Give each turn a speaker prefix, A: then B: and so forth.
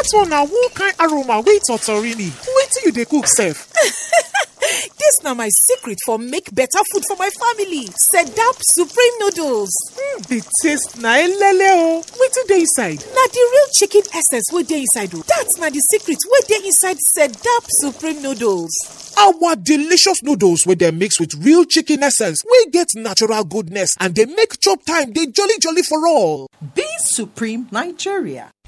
A: dat one na one kind aroma wey totorini wetin you dey cook sef
B: dis na my secret for make better food for my family sedap supreme noodles
A: hmm the taste na elele o wetin dey inside
B: na di real chicken essence wey dey inside o dat na di secret wey dey inside sedap supreme noodles
A: our delicious noodles wey dem mix with real chicken essence wey get natural goodness and dey make chop time dey jolly jolly for all
C: Be Supreme Nigeria.